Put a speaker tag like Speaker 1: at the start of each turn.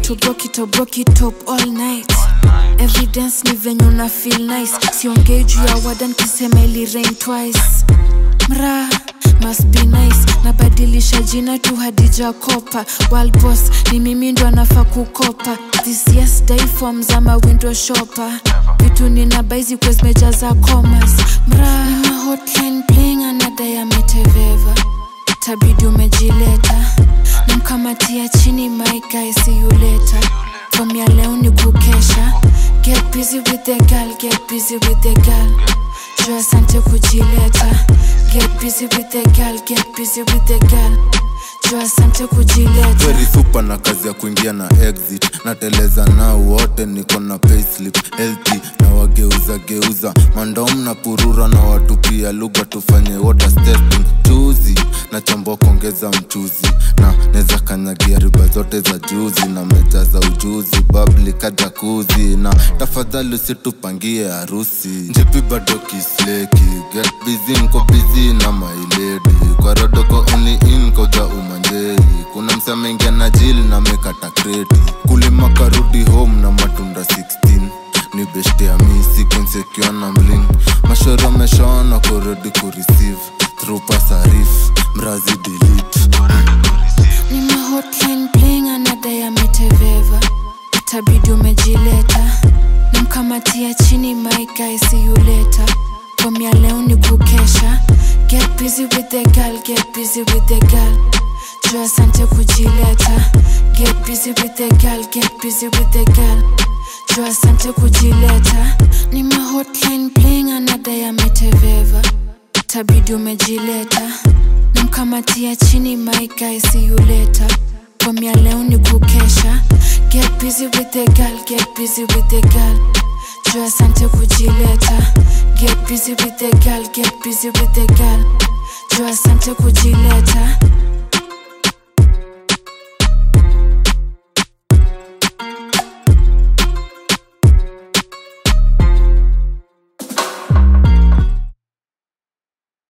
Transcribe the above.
Speaker 1: to broke it or broke it up all night evidence ni venye una feel nice siongei juu ya wadan kisema ili rain twice mra must be nice nabadilisha jina tu hadija kopa World boss ni mimi ndo anafaa kukopa this yes day forms ama window shopper vitu nina baizi kwa zimejaza commas mra nina hotline bling anadai ameteveva tabidi umejileta namkamatia chini my guy see you later from ya leo ni kukesha get busy with the girl get busy with the girl juu asante kujileta get busy with the girl get busy with the girl juu asante kujileta
Speaker 2: very super na kazi ya kuingia na exit nateleza nao wote niko na payslip healthy na wageuza geuza mandom na purura na watu pia lugha tufanye water testing chuzi na chambua kuongeza mchuzi na neza kanyagia riba zote za juzi na meja za ujuzi babli kajakuzi na tafadhali usitupangie harusi njipi bado kisleki get busy nko busy na mailedi kwa rodoko uni in koja umanjei kuna msamengia na jili na mekata kreti kulima karudi home na matunda 16 ni beshte ya misi konsekiwa na mling mashoro ameshaona kurudi kureceive through pasarif mrazi delete
Speaker 1: nina hotline bling anadai ameteveva itabidi umejileta namkamatia chini my guy see you later from ya leo ni kukesha get busy with the girl get busy with the girl juu asante kujileta get busy with the girl get busy with the girl juu asante kujileta nima hotline bling anadai ameteveva tabidi umejileta namkamatia chini my guy see you later from ya leo ni kukesha get busy with the girl get busy with the girl juu asante kujileta get busy with the girl get busy with the girl juu asante kujileta